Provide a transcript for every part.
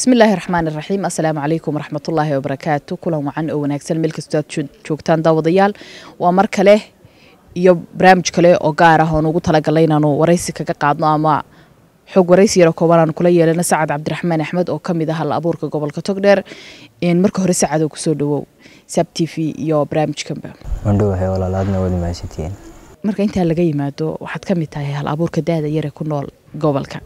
bismillaahi raxmaan iraxiim assalaamu calaykum waraxmatullaahi wabarakaatu kulan wacan oo wanaagsan meel kastoo aad joogtaan daawadayaal waa mar kale iyo barnaamij kale oo gaar ah oon ugu talagalay inaanu waraysi kaga qaadno ama xog waraysi yaro kooban aanu kula yeelana sacad cabdiraxmaan axmed oo kamid ah hal abuurka gobolka togdheer marka hore sacadoo kusoo dhawow sab t v iyo barnaamijkanba mandhowahay walaalaadna wadi mahadsantihiin marka intaa laga yimaado waxaad kamid tahay hal abuurka daada yare ku nool gobolka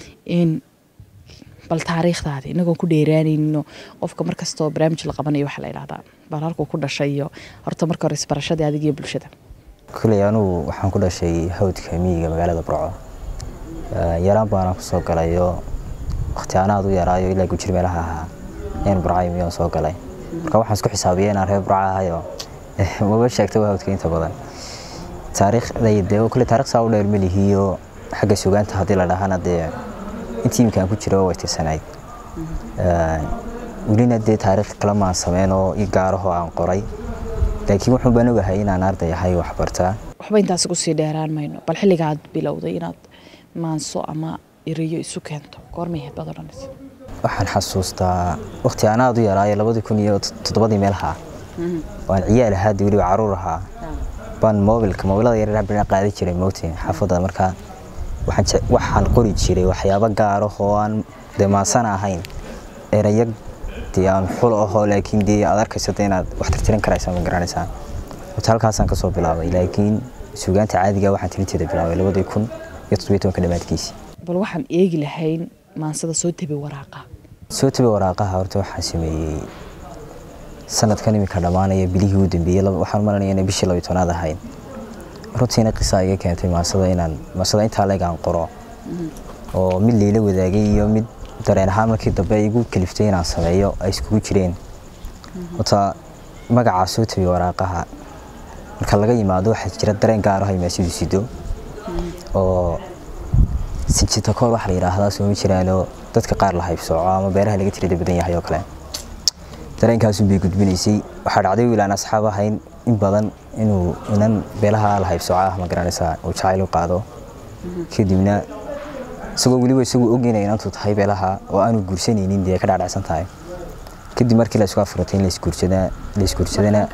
bal taariikhdaadi inagoon ku dheeraanayno qofka markastoo barnaamij la qabanayo waxaa la idhahdaa bal halkuu ku dhashay iyo horta marka hore isbarashadii adig iyo bulshada kuley anugu waxaan ku dhashay hawdka miyiga magaalada burco yaraan baana kusoo galayo waqti anaad u yaraayo ilaa gujir meelaha ahaa ayaan burcay miyaan soo galay marka waxaan isku xisaabiya inaan reer burca ahayo maba sheegta hawdka inta badan taariikhdayde kule taarikh saa u dheer melihiyo xagga sugaanta haddii la dhahana dee intii imkaan ku jira way tirsanayd welina dee taariikh kale maan sameyn oo i gaarahoo aan qoray laakiin wuxuun baan ogahay inaan arday ahay waxbartaa waxba intaas ugu sii dheeraan mayno bal xilliga aad bilowday inaad maanso ama iriyo isu keento goormay ahayd baad odhanaysa waxaan xasuustaa waqti aan aad u yaraayo labadii kun iyo toddobadii meelaha waan ciyaal ahaa dee weliba caruur ahaa baan mobilka mobilada yaryar bina qaadi jiray moogtiin xaafadda markaa waxaan qori jiray waxyaabo gaar ah oo aan dee maasana ahayn erayo dee aan xul ahoo laakiin dee aad arkayso dee inaad wax tirtirin karaysaa ma garanaysaa horta halkaasaan kasoo bilaabay laakiin suugaanta caadiga waxaan tirinteeda bilaabay labadii kun iyo toddobiyo tobanka dhammaadkiisii bal waxaan eegi lahayn maansada soo tabi waraaqa soo tabi waraaqaha horta waxaan sameeyey sanadkan iminka dhammaanaya bilihii u dambeeyey waxaan maranaya inay bishii labiyo tobnaad ahayd runtiina qisaa iga keentay maasada inaan maasada intaa leeg aan qoro oo mid layla wadaagay iyo mid dareen ahaan markii dambe igu kaliftay inaan sameeyo ay iskugu jireen horta magacaa soo tabi waraaqaha marka laga yimaado waxaa jira dareen gaar ah ay maasidu sido oo sinjitakoor waxa la yidhaahdaa sooma jiraanoo dadka qaar la haybsooco ama beeraha laga tirada badan yahay oo kale dareenkaasun bay gudbinaysay waxaa dhacday wiil aan asxaab ahayn in badan inuu inan beelaha la haybsooco ah ma garanaysaa uu jacayl u qaado kadibna isagoo weliba isagoo og inay inantu tahay beelaha oo aanu guursanaynin dee ka dhaadhacsan tahay kadib markii la isku afuratay in laisguursadaa laisguursadana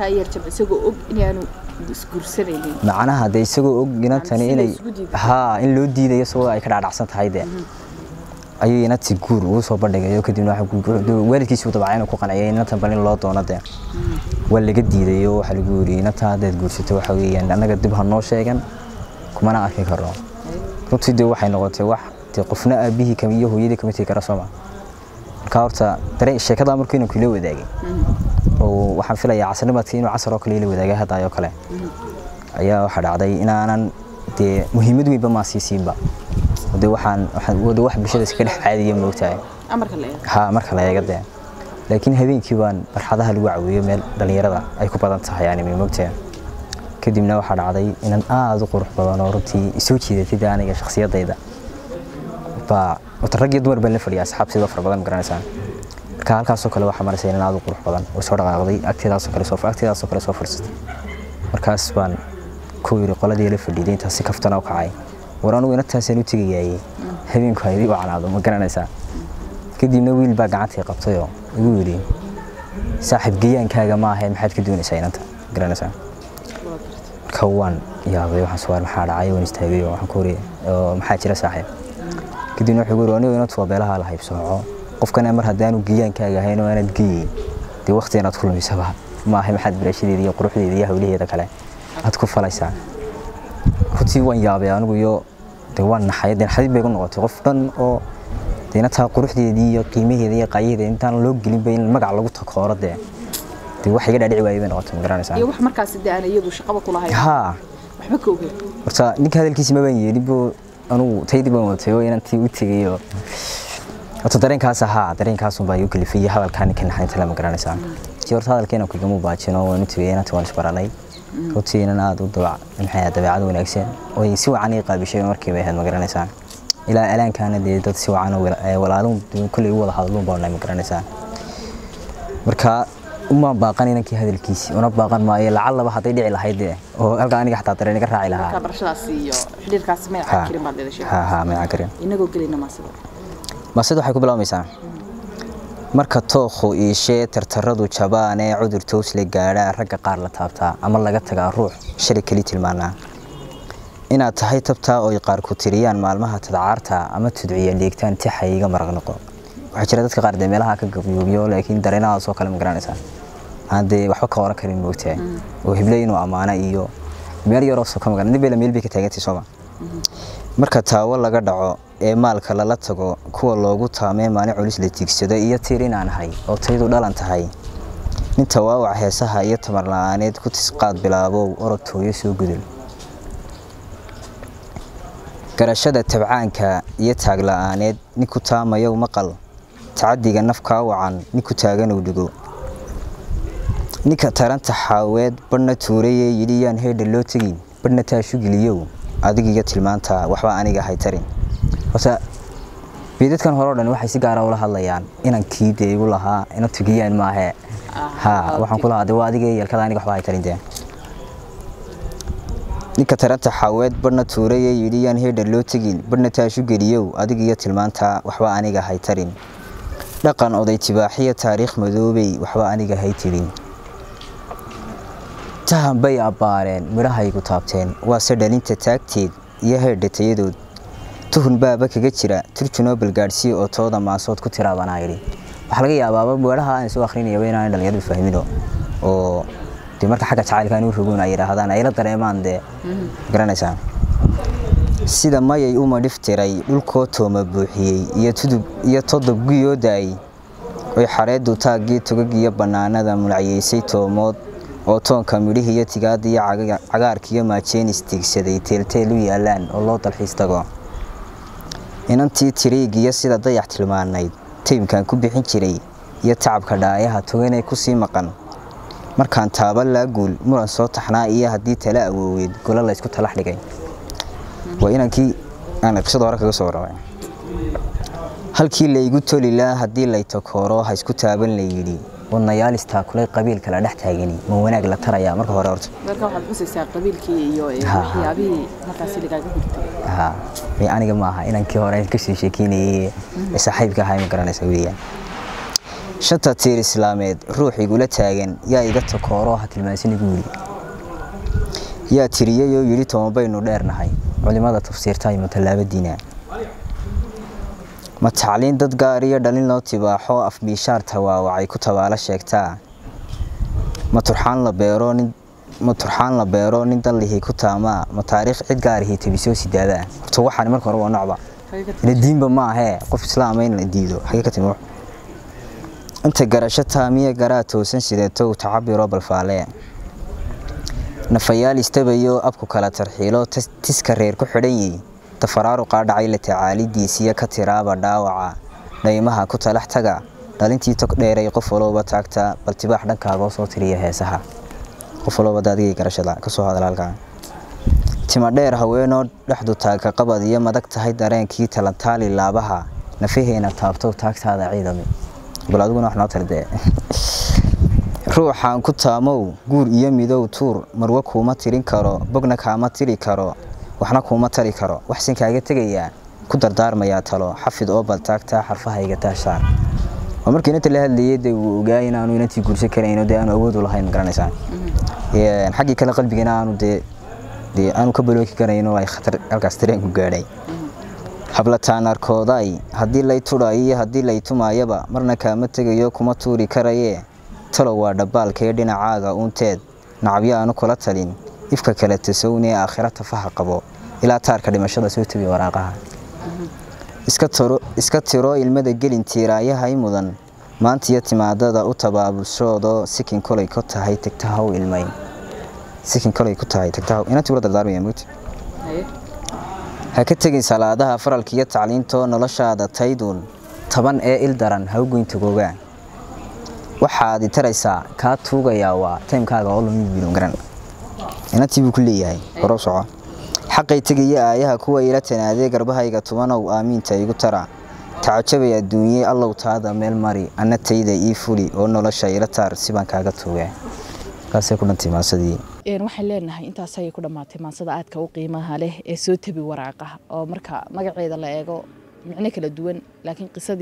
macnaha dee isagoo og inantani inay haa in loo diidayo isagoo ay ka dhaadhacsan tahay dee ayuu inanti guur ugu soo bandhigayo kadibna waalidkiisuu dabacay inuu ku qanciyay inantan bal in loo doono dee waa laga diidayo waxaa lagu yiri inantan haddaad guursato waxa weeyaan annaga dib ha noo sheegan kumana arki karno runtii dee waxay noqotay wax dee qofna aabihii kama iyo hooyadii kama tegi kara sooma marka horta dareen sheekada markuu inanku ila wadaagay oo waxaan filayaa casarnimadka inuu casar oo kale ila wadaagay haddaayoo kale ayaa waxaa dhacday inaanan dee muhiimad weynba maa sii siinba de waxaan wada wax bulshada iska dhex caadiya moogtahay ha marka la eega dee laakiin habeenkii baan barxadaha lagu caweeyo meel dhallinyarada ay ku badan tahay yani moogtahay kadibna waxaa dhacday inan aada u qurux badan oo runtii isoo jiidatay dee aniga shakhsiyadayda baa wata rag iyo dumar baan la fadhiya asxaab sidoo fara badan garanaysaa marka halkaasoo kale waxaa maraysa inan aada u qurux badan oo soo dhaqaaqday agteedaasoo kale soo agteedaasoo kale soo fadhiisatay markaas baan ku yiri qoladii la fadhiiday intaas si kaftana u kacay war anugu inantaasaan u tegayaayey habeenku haydii u canaado ma garanaysaa kadibna wiil baa gacantii qabtayoo igu yidhi saaxiib geyaankaaga ma ahayn maxaad ka doonaysaa inanta ma garanaysaa marka waan yaabay waxaan soo maxaa dhacay waan istaagay oo waxaan ku wari maxaa jira saaxiib kadibna wuxuu yiri anigu inantu waa beelaha la haybsooco qofkana mar haddaanu geyaankaaga ahayn oo aanad geeyin dee waqti inaad ku lumisaba ma ahay maxaad barashadeeda iyo quruxdeeda iyo hawlaheeda kale aad ku falaysaa runtii waan yaabay anigu iyo de waan naxay de naxdid bay ku noqotay qof dhan oo deena taa quruxdeedii iyo qiimaheeda iyo qaayaheeda intaan loo gelinba in magac lagu takooro dee dee wax iga dhaadhici waayay bay noqotay ma garanaysaa iyo wax markaas dee aan iyadu shaqaba ku lahayn haa waxba ka ogeyn horta ninka hadalkiisi ma baan yeelin boo anugu taydii baan watay oo inantii u tegay oo horta dareenkaas ahaa dareenkaasun baa igu kalifay iyo hadalkaa ninka naxaynta lama garanaysaa si horta hadalkeena kugama baajino waan u tegay inantii waan isbaranay runtii inan aada u maxay dabeecad wanaagsan oo si wacan ii qaabishay markiiba ahayd ma garanaysaa ilaa alaankaana dee dad si wacan walaalun kulley u wada hadluun baa nahay ma garanaysaa marka umaan baaqan inankii hadalkiisi una baaqan maayo lacallaba hadday dhici lahayd dee oo halka aniga xataa dareen iga raaci lahaa barashadaas iyo xidhiirkaas may cakirin baad leedahay ha ha may cakarin inagoo gelayna maasida maasida waxay ku bilaabmaysaa marka tookhu iishee tartaradu jabaan ee cudur toosle gaadhaa ragga qaar la taabtaa ama laga tagaa ruux shalay keli tilmaanaa inaad tahay tabtaa oy qaar ku tiriyaan maalmaha tadcaarta ama tudciya dheegtaan tixa iga maraq noqo waxaa jira dadka qaar dee meelaha ka gabyoobiyo laakiin dareenahaasoo kale ma garanaysaa aan dee waxba ka oran karin moogtaa oo hibley inuu ammaana iyo meel yaroo soo ka magan nibela meel bay ka taagantay sooma marka taawo laga dhaco ee maalka lala tago kuwa loogu taamee maalin culis la tiigsado iyo tiir inaan ahay oo taydu dhalan tahay nin tawaawac heesaha iyo tamar la-aaneed ku tisqaad bilaabow orod tooyo soo gudul garashada tabcaanka iyo taag la-aaneed ninku taamayow maqal tacadiga nafkaa wacan ninku taaganow dhigo ninka taranta xaaweed badhna tuurayee yidhi yaan heedha loo tegin badhna taashugiliyow adigiyo tilmaanta waxba aniga haytarin horta beedadkan hore o dhan waxay si gaara ula hadlayaan inan kii dee igu lahaa ina tugiyaan maahe ha waxaan ku lahaa de waa adiga yeelkada aniga waxba haytarin dee ninka taranta xaaweed badhna tuurayee yidhi yaan heedha loo tegin badhna taashugeliyow adigiyo tilmaanta waxba aniga haytarin dhaqan oday tibaaxiya taariikh madoobey waxba aniga haytirin tahan bay abbaareen midhahaygu taabteen waase dhalinta taagteed iyo heerdha tayadood tuhun baaba kaga jira turjunoo balgaadhsiya oo tooda maasood ku tiraabanaa yidhi waxaa laga yaabaaba weedhaha aan soo akhrinayaba inaan dhalinyaradu fahmino oo dee marka xagga jacaylkaan u rogoon ay yidhaahdaan ay la dareemaan dee garanaysaa sida mayay uma dhiftiray dhulkoo tooma buuxiyey iyo tudub iyo todob guyoo daayey oy xareeddu taaggii tugagiyo bannaanada mulacyeysay toomood oo toonka midhihiiyo tigaada iyo cagaarkiiyo maajeenis tiigsaday teelteel u yaalaan oo loo dalxiis tago inantii tiriigiyo sida dayax tilmaanayd taymkan ku bixin jiray iyo tacabka dhaayaha toganee kusii maqan markaan taaba laaguul muran soo taxnaa iyo haddii tala awooweed golo laysku talax dhigay waa inankii aan qisada hore kaga soo warramay halkii laygu toli laa haddii lay takooro ha isku taaban la yidhi wadnayaal istaakulay qabiil kala dhex taagani ma wanaag la tarayaa marka hore horta marka waxaad xusaysaa qabiilkii iyo waxyaabihii markaasi lagaaga hurtay ha may aniga maaha inankii hore kasii sheekeynayay ee saaxiibka ahaa ma garanaysa weeyaan shanta tiir islaameed ruux igula taagan yaa iga takooro ha tilmaansanigu yidhi yaa tiriyeyoo yidhi toban baynu dheernahay culimada tafsiirta iyo matallaabadiina ma tacliin dad gaar iyo dhalin loo tibaaxo afbiishaar tawaawacay ku tabaalo sheegtaa ma turxaan la beero nin ma turxaan la beero nin dallihii ku taamaa ma taariikh cid gaarihii tabisoo sidaadaa horta waxaan marka hore waa nocba ina diinba ma ahee qof islaama in la diido xagee ka timi inta garasho taamiya garaa toosan sideeto tacabiro balfaale nafayaal istabayo abku kala tarxiilo tiska reer ku xidhan yihi tafaraaruqaa dhacay la tacaalidiisiyo ka tiraaba dhaawaca dhaymaha ku talax taga dhalintii tog dheeray qof walooba taagta bal tibaax dhankaagoo soo tiriya heesaha qof walooba daadigay garashada kasoo hadal halkaa tima dheer haweenoo dhexdu taagka qabad iyo madag tahay dareenkii talantaali laabaha nafaheena taabto taagtaada ciidami bal adiguna wax noo tardee ruuxaan ku taamow guur iyo midow tuur marwo kuuma tirin karo bogna kaama tiri karo waxna kuuma tari karo waxsan kaaga tegayaa ku dardaarmayaa talo xafid oo baltaagtaa xarfahayga taashaan waa markii inanta la hadlayay dee wuu ogaa inaanu inantii guursan karayno dee aanu awoodu lahayn ma garanaysaa xaggii kale qalbigana aanu dee dee aanu ka balooki karayno ay khatar halkaas tareenku gaadhay hablataan arkooday haddii lay tudhayo iyo haddii lay tumaayaba marna kaama tegayo kuma tuuri karayee talow waa dhabbaalkee dhinacaaga uunteed nacabyo aanu kula talin ifka kale tasownee aakhira tafaha qabo ilaa taarka dhimashada soo tabiya waraaqaha iska tiro ilmada gelin tiiraayahay mudan maantiyo timaadada u tabaabushoodoo sikin kolay ku tahay tagtahaw ilmayn sikin kolay ku tahay tagtahaw inantii ula dardaarmaya mugti ha ka tegin salaadaha faralka iyo tacliintoo noloshaada tayduun taban ee il daran ha u goynta googaa waxaad i taraysaa kaa tuugayaa waa taymkaaga oo lumi biilon garan inantii buu ku leeyahay horow soco xaqay tegaya aayaha kuwa ila tanaadee garbahayga tubanow aamiinta igu tara tacajabay adduunye allow taada meel mari anna tayda ii fuli oo nolosha ila taar sibaan kaaga tuugaa kaasay ku dhantay maasadii waxaan leenahay intaas ayay ku dhammaatay maansada aadka u qiimaha leh ee soo tabi waraaqaha oo marka magaceeda la eego micno kala duwan laakiin qisadii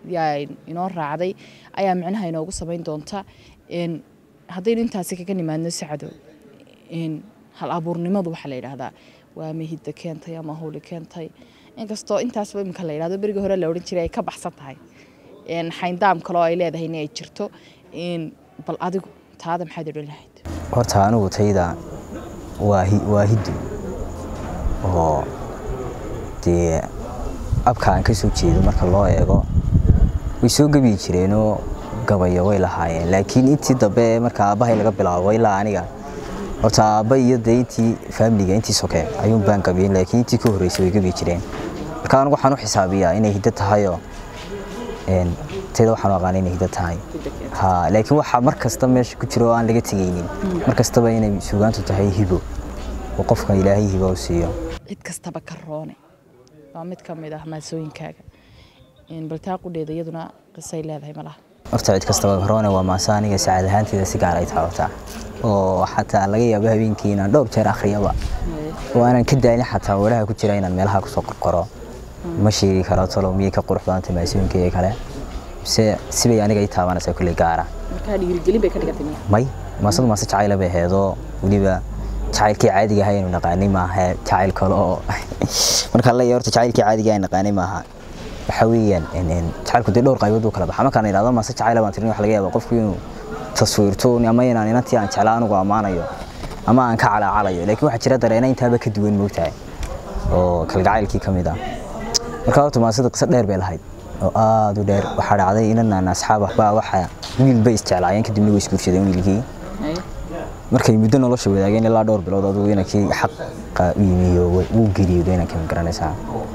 yaa inoo raacday ayaa micnaha inoogu samayn doonta haddaynu intaasi kaga nimaadno sacado hal abuurnimadu waxaa la yidhaahdaa waa mahidda keentay ama howli keentay inkastoo intaasba iminka la yidhahdo berigii hore la odhan jiray ay ka baxsan tahay xayndaam kaloo ay leedahay in ay jirto bal adigu taada maxaad odhan lahayd horta anigu tayda waa hiddo oo dee abka aan ka soo jeedo marka loo eego way soo gebiyi jireenoo gabayo way lahaayeen laakiin intii dambe marka aabbahay laga bilaabo ilaa aniga horta aabba iyo dee intii faamiliga intii soke ayuun baan gabiyen laakiin intii ka horreysay way gebiyi jireen marka anigu waxaan u xisaabiyaa inay hiddo tahayoo tayda waxaan u aqaana inay hiddo tahay ha laakiin waxaa mar kasta meesha ku jira oo aan laga tegaynin mar kastaba inay suugaantu tahay hibo oo qofka ilaahay hibo u siiyo cid kastaba ka roone waa mid ka mid ah maasooyinkaaga baltaa qudheeda iyaduna qisay leedahay malaha horta cid kastaba karoone waa maase aniga sacaad ahaanteeda si gaar ay taabataa oo xataa laga yaabo habeenkii inaan dhowr jeer akhriyaba oo aanan ka daalin xataa walaha ku jira inaan meelaha kusoo qorqoro ma sheegi karo talow miyay ka qurux badantay maasooyinkayga kale mise sibay aniga ii taabanaysaa kulley gaara markaa dhiirigelin bay ka dhigatay may maasadu maase jacayla bay aheedoo weliba jacaylkii caadiga ahay aynu naqaanay maaha jacayl kale oo markaa la horta jacaylkii caadiga aynu naqaanay maaha waxa weeyaan jacaylku dee dhowr qaybood uu kala baxa markaan idhahdo maase jacayla baan tirin waxa laga yaabaa qofku inuu taswiirto ama inaan inantii aan jeclaa anigu ammaanayo ama aan ka calaacalayo laakiin waxaa jira dareena intaaba ka duwan moogtahay oo kalgacaylkii ka mid ah markaa horta maasada qiso dheer bay lahayd oo aada u dheer waxaa dhacday inanaan asxaab waxbaa waxa wiil bay isjeclaayeen kadibna way isguursadeen wiilkii markay muddo nolosha wadaageen ilaa dhowr bilood adugu inankii xaqa u yimiyo wuu geeriyooday inankii ma garanaysaa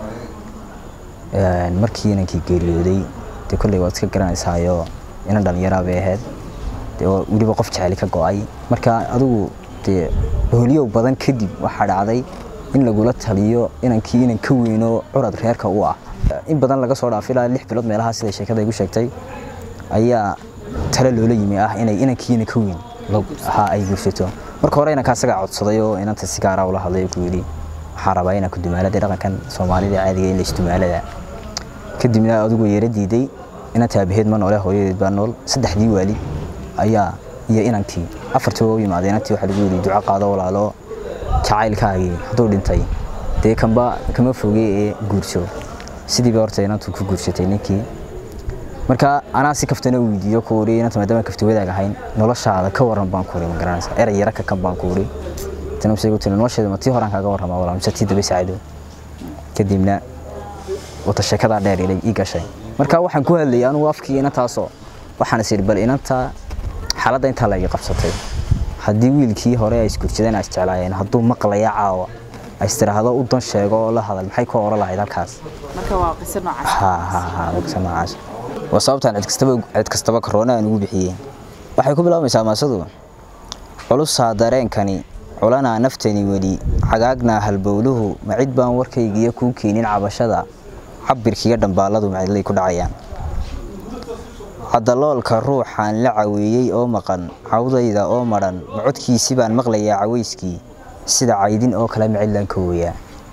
markii inankii geeriyooday dee kolley waad iska garanaysaayo inan dhalinyaraa bay ahayd dee weliba qof jeceli ka go-ay marka adigu dee hooliyow badan kadib waxaa dhacday in lagula taliyo inankii inan ka weyno curad reerka u ah in badan laga soo dhaafay ilaa lix bilood meelaha siday sheekada igu sheegtay ayaa tale loola yimi ah inay inankii inan ka weyn ha ay guursato marka hore inanka asagaa codsaday oo inanta si gaara ula hadlay ku yidhi waxaan rabaa inaan ku dumaalada dhaqankan soomaalida caadiga in laisdumaalada kadibna adigu yeera diiday inanta aabaheed ma noole hooyadeed baa nool saddexdii waalid ayaa iyo inankii afartii u yimaadeen inantii waxaa lagu yidhi duco qaado walaalo jacaylkaagii hadduu dhintay dee kanba kama fogey ee guurso sidiiba horta inantu ku guursatay ninkii marka anaa si kaftana weydiiyo ku uri inanta maadaama kafti wadaag ahayn noloshaada ka waran baan ku uri ma garanaysa erey yara ka kan baan ku uri tana mise igu tiri nolosheeda ma tii horaan kaaga warramaa walaa mise tii daba sacdo kadibna wata sheekadaa dheer ilay ii gashay marka waxaan ku hadlayay anugu afkii inantaasoo waxaan is idhi bal inanta xaaladda intaa la igi qabsatay haddii wiilkii hore ay isguursadeen ay isjeclaayeen hadduu maqlaya caawa ay istiraahdo u dan sheego oo la hadal maxay ku oran lahayd halkaas marka waa qiso noocaas ha ha ha waa qiso noocaas waa sababtaan cid kastaba cid kastaba karoona aan ugu bixiyey waxay ku bilaabaysaa maasadu culusaa dareenkani culanaa naftani weli cagaagnaa halbowluhu ma cid baan warkaygiiyo kuu keenin cabashada cabirkiiyo dhambaalladu macdlay ku dhacayaan cadaloolka ruuxaan la caweeyey oo maqan cawdayda oo madhan ma codkiisi baan maqlayaa cawayskii sida caydin oo kale macidlaan ka wooyaa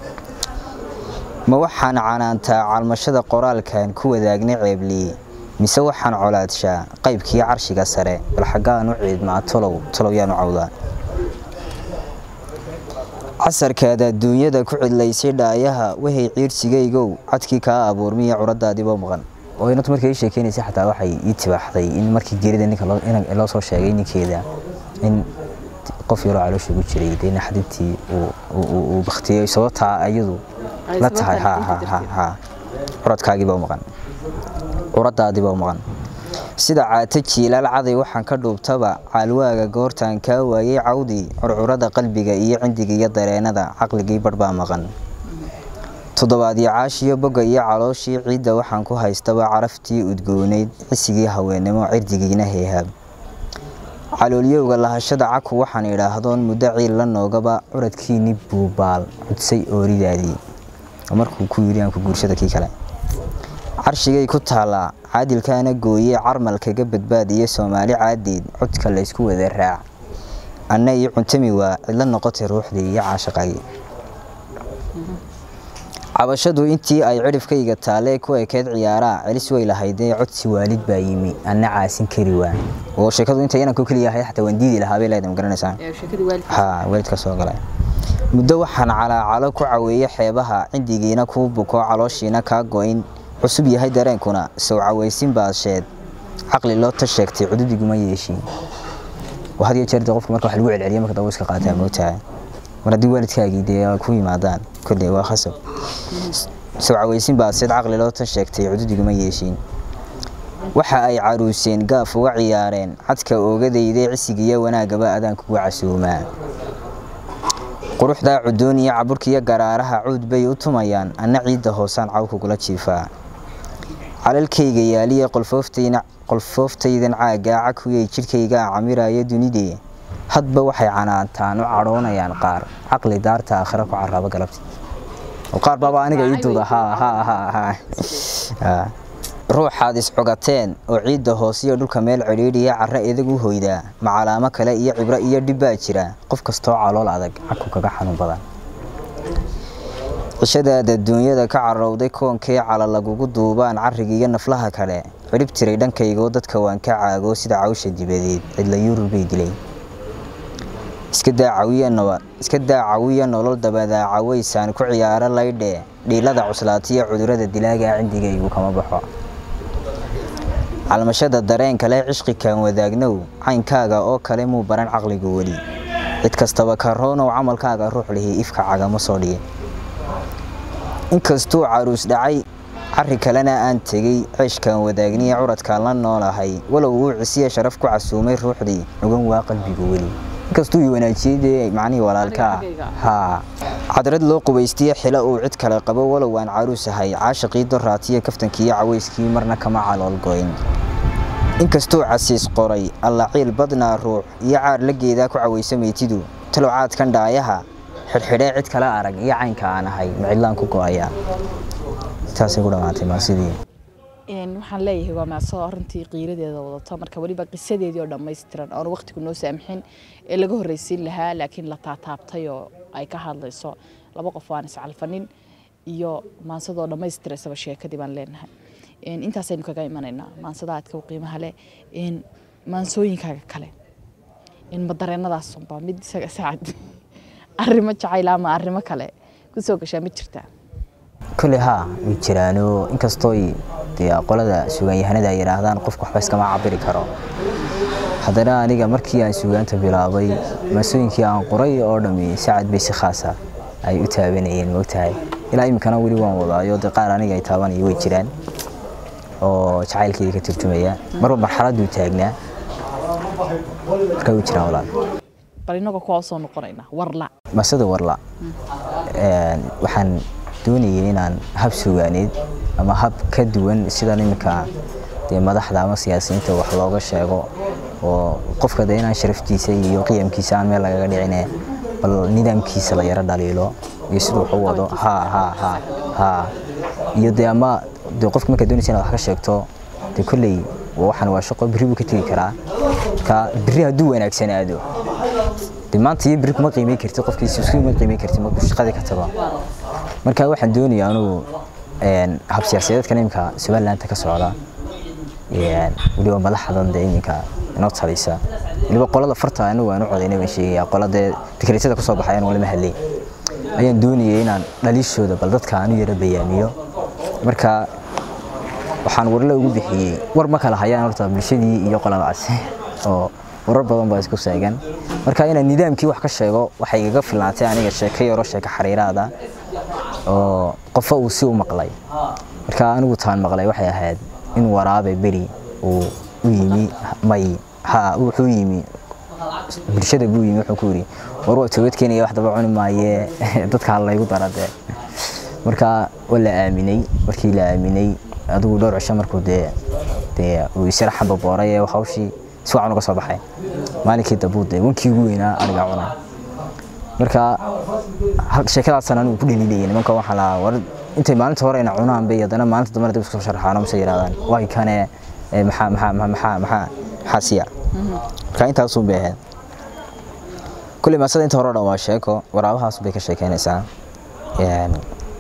ma waxaan canaantaa calmashada qoraalkan ku wadaagnay ceebliye mise waxaan colaadshaa qaybkii carshiga sare bal xaggaan u ciidmaa tolow tolow yaan u cawdaa casarkaada adduunyada ku cidlaysay dhaayaha wahay ciirsigaygow cadkii kaa abuurmiya curadaadiiboo maqan oo inantu markay ii sheekeynaysay xataa waxay ii tibaaxday in markii geerida ninka loo soo sheegay ninkeeda in qof yaroo caloosha ugu jiray dee naxdintii uu baktiyey sababtaa ayadu la tahay ha ha ha ha curadkaagiibaa maqan curadaadiibaa maqan sida caata jiilaal caday waxaan ka dhuubtaba caalwaaga goortaan kaa waayey cawdii curcurada qalbiga iyo cindiga iyo dareenada caqligii badh baa maqan toddobaadyo caashiyo bogga iyo calooshii ciidda waxaan ku haystaba caraftii udgoonayd cisigii haweennimo cirdigiina heehaab caloolyowga lahashada caku waxaan idhaahdoon muddo ciil la noogaba curadkiini buubaal cudsay ooridaadii markuu ku yidhi aan ku guursada kii kale carshigay ku taallaa caadilkaana gooye carmalkaga badbaadiya soomaali caadeed codka laysku wada raac anna ii cuntami waa cidla noqotay ruuxdii iyo caashaqagii cabashadu intii ay cidhifkayga taalee ku ekeed ciyaaraa celis way lahaydee codsi waalid baa yimi anna caasin kari waan oo sheekadu inta inanku keliya ahayd xataa waan diidi lahaa bay leedahay ma garanaysaan ha waalidka soo galay muddo waxaan calaacalo ku caweeye xeebaha cindigiina kuu buko calooshiina kaa goyn cusub yahay dareenkuna sow cawaysin baasheed caqli loo ta sheegtay cududiguma yeeshiin oo had iyo jeer dee qofka marka wax lagu celceliyo marka dambe iska qaataa moogtahay mar haddii waalidkaagii dee ku yimaadaan kolley waa khasab sow cawaysin baaseed caqli loo ta sheegtay cududiguma yeeshiin waxa ay caruuseen gaaf uga ciyaareen cadka oogadayde cisigiyo wanaagaba adaan kugu casuumaa quruxdaa cudoon iyo caburkiiyo garaaraha cuud bay u tumayaan anna ciidda hoosaan caw kugula jiifaa calalkayga yaaliya qolfooftaydan caaggaa cakuyay jidhkaygaa camiraya dunidee hadba waxay canaantaan u cadhoonayaan qaar caqli daarta aakhira ku caraabo galabti qaar baaba aniga ii duuda ruuxaad iscogateen oo ciidda hoosiyo dhulka meel cidhiidhiya carra edag u hoydaa macalaamo kale iyo cibro iyo dhib baa jira qof kastoo calool adag cagku kaga xanuun badan cishadaada duunyada ka carowday koonkee cala lagugu duubaan carrigiiyo naflaha kale cidhib tiray dhankaygoo dadka waan ka caago sida cawsha dibadeed cidla yurub bay dilay iska daa cawiya nolol dabadaa cawaysaan ku ciyaaro laydhe dhiilada cuslaatiyo cudurada dilaagaa cindigaygu kama baxo calmashada dareen kale cishqikan wadaagnow caynkaaga oo kale muu baran caqligu weli cid kastaba karoonow camalkaaga ruux lihi ifka cagama soo dhigin inkastuu caruus dhacay cari kalena aan tegey ceeshkan wadaagniya curadkaan la noolahay walow uu cisiya sharaf ku casuumay ruuxdii nugan waa qalbigu weli inkastuu i wanaajiyey dee macnihii walaalkaa haa cadrad loo qubaystiye xilo uu cid kale qabo walow aan caruus ahay caashaqii doraatiyo kaftankiiyo cawayskii marna kama calool goyn inkastuu casiis qoray allaciil badnaa ruux iyo caar la geedaa ku cawaysa meytidu talocaadkan dhaayaha xidhxidhee cid kale arag iyo caynka aan ahay macidlaan ku go-ayaa taasay ku dhammaatay maasidii waxaan leeyahay waa maasoo arintii qiiradeeda wadato marka weliba qisadeedii oo dhammaystiran oon waqtigu noo saamxin ee laga horreysiin lahaa laakiin la taataabtay oo ay ka hadlayso laba qof aan iscalfanin iyo maansadoo dhammaystiraysaba sheekadii baan leenahay intaasaynu kaga imanaynaa maansada aadka u qiimaha leh maansooyinkaaga kale madareenadaasunba mid isaga saacad arrimo jacayl ama arrimo kale kusoo gashaa ma jirtaa kole haa way jiraano inkastoo dee qolada sugaanyahanada ay yidhaahdaan qofku waxba iskama cabiri karo haddana aniga markii aan sugaanta bilaabay maasooyinkii aan qoray oo dhami sacad bay si khaasa ay u taabanayeen moogtahay ilaa iminkana weli waan wadaayo dee qaar aniga ay taabanaya way jiraan oo jacaylkayga ka turjumaya marba marxaladuu taagnaa markaa way jiraan walaal bal inagoo kuwaa usoo noqonaynaa warla masada warla waxaan doonayay inaan hab sugaaneed ama hab ka duwan sidan iminka dee madaxda ama siyaasiyiinta wax looga sheego oo qofka dee inaan sharaftiisa iyo qiyamkiisa aan meel lagaga dhicine bal nidaamkiisa la yaro dhaliilo iyo siduu wax u wado ha ha ha ha iyo dee ama dee qofka markaa doonaysa inaad wax ka sheegto dee kolley waxaan waa shaqo berri buu ka tegi karaa marka berri hadduu wanaagsanaado dee maanta iyo berri kuma qiimeyn karti qofkiisa isku ma qiimeyn karti markuu shaqadii ka tago marka waxaan doonayaa anugu hab siyaasadeedkan iminka somalilandta ka socda weliba madaxdan dee iminka inoo talisa weliba qolada farta anigu aan u codaynay baan sheegayaa qoladee dekreetada kusoo baxay anigu lama hadlay ayaan doonayay inaan dhaliishooda bal dadka aanu yara bayaamiyo marka waxaan warle ugu bixiyey war ma kala hayaan horta bulshadii iyo qoladaas oo warar badan baa isku seegan marka inaan nidaamkii wax ka sheego waxay igaga filnaatay aniga sheeko yaro sheeko xariiraada oo qofo uu si u maqlay marka anigu taan maqlay waxay ahayd in waraabe beri uu u yimi may ha wuxuu yimi bulshada buu yimi wuxuu ku yiri war waa toobad keenaya wax daba cuni maaye dadka laygu daradee marka waa la aaminay markii la aaminay adigu dhowr cisho markuu dee dee uu isla xambabooray ee hawshii si wacan uga soo baxay maalinkii dambuu dee wankii ugu weynaa anigaa cunay marka sheekadaasaan anigu ku dhaliilayay nimanka waxaa lahaa war intay maalinta hore ina cunaan bay haddana maalinta dambana dib isku soo sharxaan mise yidhahdaan waay kane maxaa maxaa maxaa maxaa maxaa siya marka intaasun bay ahayd kulley maasada inta hore o dhan waa sheeko waraabahaas bay ka sheekeynaysaa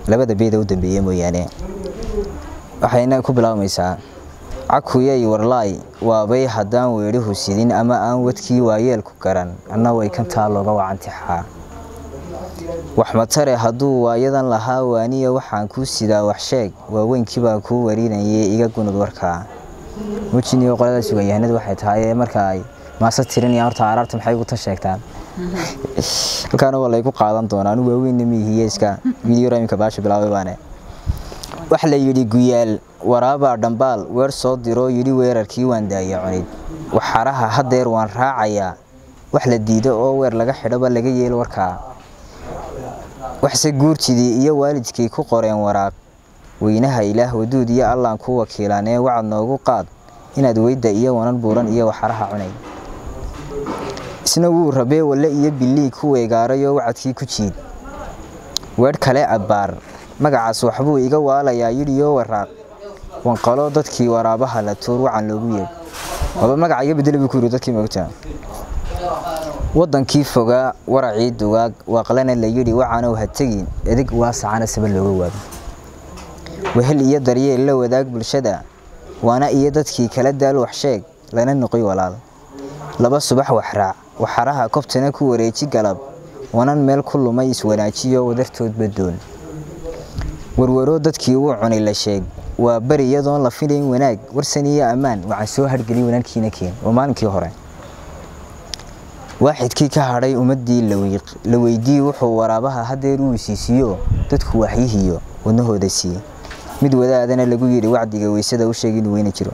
labada beeda u dambeeye mooyaane waxayna ku bilaabmaysaa cakuyay warlaay waabay haddaan weedhihu sidin ama aan wadkii waayeelku garan anna way kantaa looga wacantixaa waxmatare hadduu waayadan lahaa waaniya waxaan kuu sidaa wax sheeg waaweynkiibaa kuu warinayay iga gunud warkaa mujiniyo qolada suganyahanadu waxay tahay marka ay maase tirinayaan horta araarta maxay ugu tan sheegtaan halkaana waa laygu qaadan doonaa anu waaweynna miihiye iska video imika baasha bilaabay baane wax la yidhi guyaal waraabaa dhambaal weer soo diroo yidhi weerarkii waan daaya cunid waxaraha haddeer waan raacayaa wax la diido oo weer laga xidhoba laga yeelo warkaa waxse guurtidii iyo waalidkii ku qoreen waraaq weynaha ilaah waduud iyo allaan ku wakiilaan ee wacad noogu qaad inaad weyda iyo wanan buuran iyo waxaraha cunay isna wuu rabee walle iyo bilii ku weegaarayoo wacadkii ku jiid weedh kale abbaar magacaas waxbuu iga waalayaa yidhiyoo waraaq wanqalo dadkii waraabaha la tuur wacan loogu yeedh waba magaca iga bedela buu ku yidhi dadkii moogtaa waddankii fogaa waracii dugaag waaqlana la yidhi wacanow ha tegin edig waasacana saba looga waado wehel iyo daryeel la wadaag bulshada waana iyo dadkii kala daal wax sheeg lana noqoy walaal laba subax waxraac waxaraha kobtana ku wareeji galab wanan meel ku lumay iswanaajiyo wadartoodba doon warwaroo dadkii uu cunay la sheeg waa beri iyadoon la filayn wanaag warsan iyo ammaan waxaan soo hargeliy wanaankiina keen waa maalinkii hore waaxidkii ka hadhay ummaddii la weydii wuxuu waraabaha haddeer uu siisiiyo dadku waxyihiyo wadnahooda siiye mid wadaadana lagu yidhi wacdiga weysada u sheeg inuu weyna jiro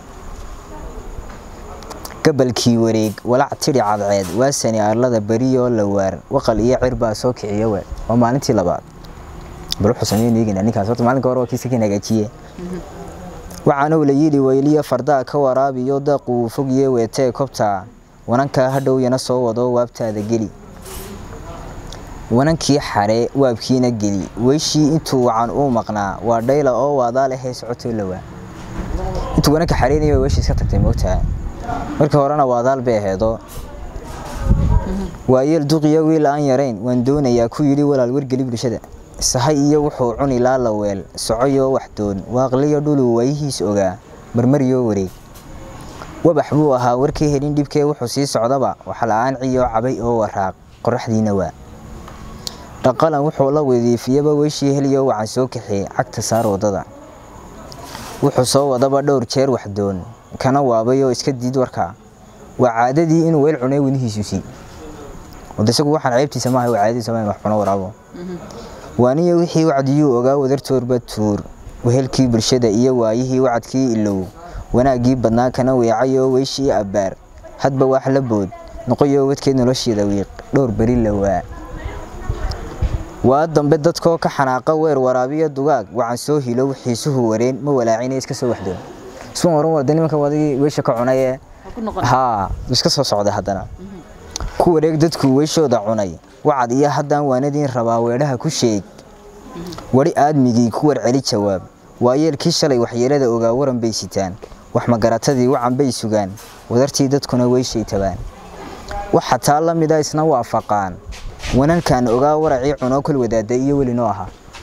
gabalkii wareeg walac tidhi cadceed waasani arlada beriyoo la waar waqal iyo cir baa soo kiciya we waa maalintii labaad bal wuxuu sameyn eegina ninkaas horta maalinka hore waa kiisa kan hagaajiye waxaanuu la yidhi weyliyo fardaa ka waraabiyo daaqu uu fogye weetee kobtaa wanankaa hadhow yana soo wado waabtaada geli wanankii xare waabkiina geli weyshii intuu wacan uu maqnaa waa dhayla oo waadaa lehee socotoo lawaa intuu wananka xareynaya weyshii iska tagtay moogtaha markii horena waadaal bay aheedo waayeel duqiyo wiil aan yarayn waan doonayaa ku yidhi walaal wargeli bulshada sahay iyo wuxuu cuni laala weel socoyoo waxdoon waaqliyo dhuluu waayihiis ogaa marmariyoo wareeg wabax buu ahaa warkii helin dhibkee wuxuu sii socdaba waxla-aan ciyoo cabay oo waraaq qoraxdiina waa dhaqalan wuxuu la wadiifiyaba weyshii heliyo waxaan soo kaxiyey cagta saar waddada wuxuu soo wadaba dhowr jeer waxdoon kana waabayoo iska diid warkaa waa caadadii inuu weel cunay wenihiisu sii wada isagu waxaan ceebtiisa maaha waa caadadiisa maaha wax cuno waraabo waaniyo wixii wacdiyuu ogaa wadartoorba tuur wehelkii bulshada iyo waayihii wacadkii ilow wanaaggii badnaa kana weecayoo weyshii abbaar hadba wax la bood noqoyoo wadkeed nolosheeda wiiq dhowr beri la waa waa dambe dadkoo ka xanaaqa weer waraabiyo dugaag waxaan soo hilow xiisuhu wareen ma walaacine iska soo waxdoon isma oran warda nimanka wadigii weysha ka cunay haa iska soo socday haddana ku wareeg dadku weyshooda cunay wacad iyo haddaan waanadiin rabaa weedhaha ku sheeg wari aadmigii ku warceli jawaab waayeelkii shalay waxyeelada ogaa waran bay sitaan wax magaratadii wacan bay sugaan wadartii dadkuna weyshay tabaan wax xataa la mida isna waafaqaan wanankan ogaa waracii cunoo kol wadaada iyo welinoo ahaa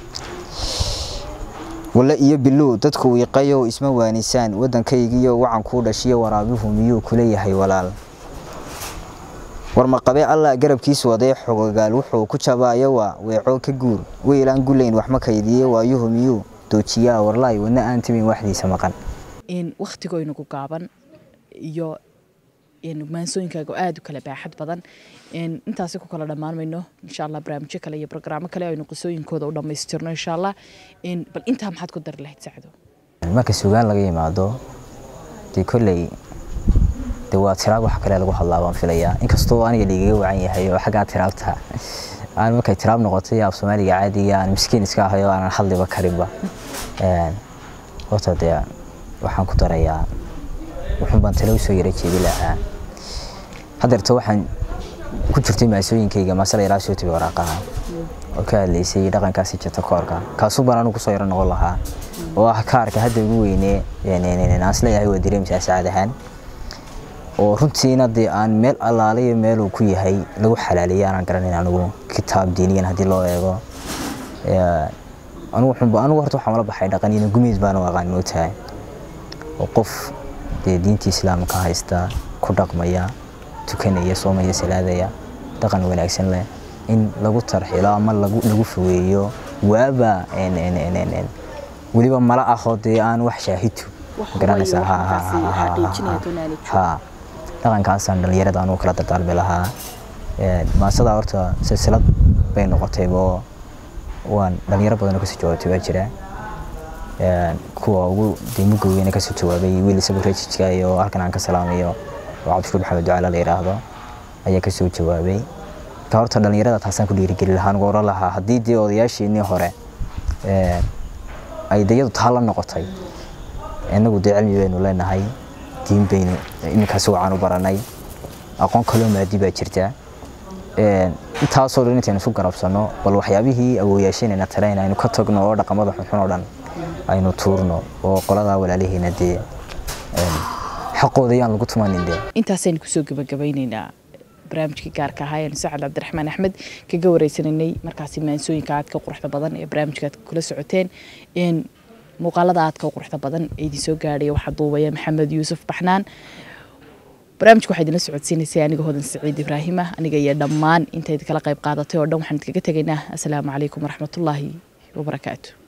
walle iyo bilow dadku wiiqayow isma waanisaan waddankaygiiyo wacan kuu dhashiyo waraabihu miyuu kula yahay walaal warmaqabe allah garabkiis wadee xogagaal wuxuu ku jabaayo waa weeco ka guur weylaan gulayn wax ma kaydiye waayuhu miyuu doojiyaa warlaay wadna aan timin waxdiisa maqan wakhtigoynagu gaaban iyo maansooyinkaaga oo aada u kala baaxad badan intaasi ku kala dhammaan mayno insha allah barnaamijyo kale iyo brograamo kale aynu qisooyinkooda u dhammaystirno insha allah bal intaa maxaad ku dari lahayd sacdo marka sugaan laga yimaado dee kolley de waa tiraab wax kale lagu hadlaa baan filayaa inkastoo aniga liigaga wacan yahay oo xaggaa tiraabta aan markay tiraab noqotay af soomaaliga caadiga aan miskiin iska ahay oo aanan hadliba karinba horta dee waxaan ku darayaa wuxuun baan talo usoo yara jeedi lahaa haddeerta waxaan ku jirtay maasooyinkayga maasala yaraa soo tabi waraaqaha oo ka hadlaysay dhaqankaasi jirta koorka kaasuu baan anigu kusoo yaro noqon lahaa oo ah kaarka hadda ugu weynee aan isleeyahay waa dareemsaa saacad ahaan oo runtiina dee aan meel allaalayo meeluu ku yahay lagu xalaaliya aanan garanayn anigu kitaab diiniyan haddii loo eego anigu xunba anigu horta waxaan ula baxay dhaqan iyo gumeys baan u aqaan mootahay oo qof dee diintii islaamka haysta ku dhaqmaya tukanaya soomaya salaadaya dhaqan wanaagsan leh in lagu tarxilo ama lagu lagu fogeeyo waaba en en en en en weliba mala ahoo dee aan wax shaahidu garanaysaa ha ha ha ha dhaqankaasaan dhalinyarada anugu kala dardaarmi lahaa maasadaa horta silsilad bay noqotaybo waan dhalinyaro badanoo kasoo jawaabtay waa jira kuwa ugu deemuga weyne kasoo jawaabay wiil isagu rejijka iyo halkan aan ka salaamayo oo cabdishuur maxamed ducaala la yidhaahdo ayaa kasoo jawaabay ka horta dhalinyarada taasaan ku dhiirigeli lahaa anugu oran lahaa haddii dee odayaashiinii hore ay dayadu taa la noqotay inagu dee cilmi baynu leenahay diin baynu iminkaasi wacan u baranay aqoon kaloo maadi baa jirta intaasoo dhan intaynu isu garabsanno bal waxyaabihii awooyaashanayna tarayna aynu ka tagno oo dhaqamada xunxun oo dhan aynu tuurno oo qoladaa walaalihiina dee xaqooda yaan lagu tumanin dee intaasaynu kusoo gabagabaynaynaa barnaamijkii gaarka ahaa eenu sacad cabdiraxmaan axmed kaga wareysanaynay markaasi maansooyinka aadka quruxda badan ee barnaamijka aad kula socoteen muuqaalada aadka quruxda badan ee idin soo gaadhaya waxaa duubaya maxamed yuusuf baxnaan barnaamijka waxaa idinla socodsiinaysay aniga hodan saciid ibraahima aniga iyo dhammaan intayd kala qayb qaadatay oo dhan waxaan idkaga tegaynaa asalaamu calaykum waraxmatullaahi wabarakaatu